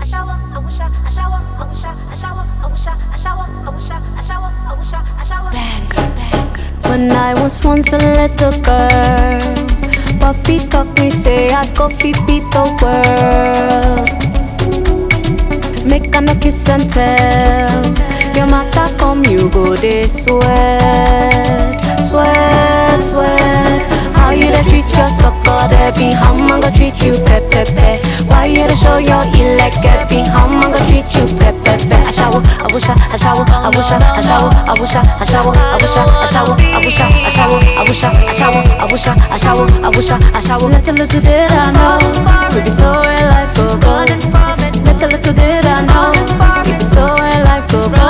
shower, I wish I, I shower, I wish I, I shower, I wish I, I shower, I wish I, I shower, I wish I, I shower. Banger, banger. When I was once a little girl, Papi taught me say I go fi beat the world. Make a no kiss and tell. Your matter come, you go they sweat, sweat, sweat. How you da treat your sucker, they be how man go treat you pe pe pe. Why you da show your electric be how man go treat you pe pe pe. I shower, I wish I, I shower, I wish I, I shower, I wish I, I shower, I wish I, I shower, I wish I, I shower, I wish I, I shower, I wish I, I shower, I wish I, I shower. Little little did I know, we be so where life go go. Little little did I know, we be so where life go go.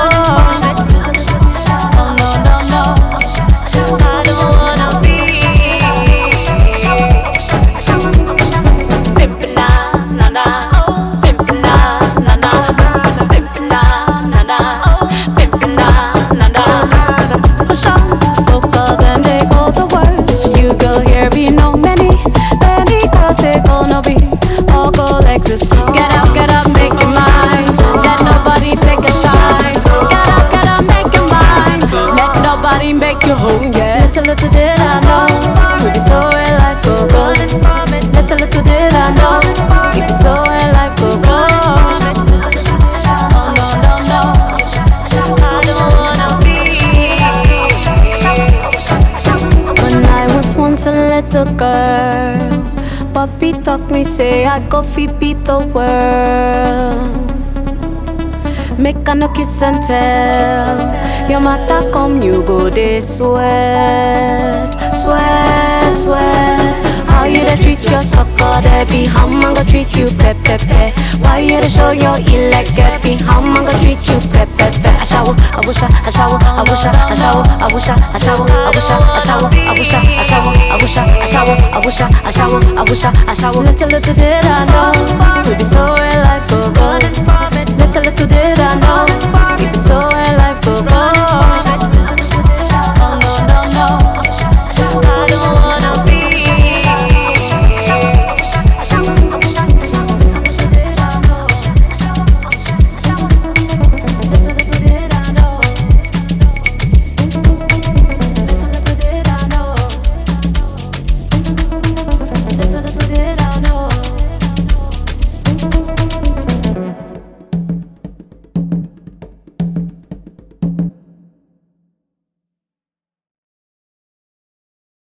Oh no no no, I don't wanna be. Pimpin' na na na, pimpin' na na na, pimpin' na na na, pimpin' na na na. Push on, focus and they go the worst. You go here be no many, many cause they gonna be all go ecstasy. Get up, get up, make your mind. Let nobody take a shine. Get up, get up, make your mind. Let nobody make you home. Yeah, little little did I know, we be so where life go go. Little little did I know, we be so where life go go. Oh no no no, I don't wanna be. When I was once a little girl, Papi taught me say I go fi beat the world. Make a no kiss and tell. Your matter come, you go they sweat, sweat, sweat. How you da treat your sucker, they be how man go treat you pe pe pe. Why you da show your electric be how man go treat you pe pe pe. I shower, I wish I, I shower, I wish I, I shower, I wish I, I shower, I wish I, I shower, I wish I, I shower, I wish I, I shower, I wish I, I shower, I wish I, I shower. Little little did I know, we be so where life go go. Little little did I know, we be so where life go go.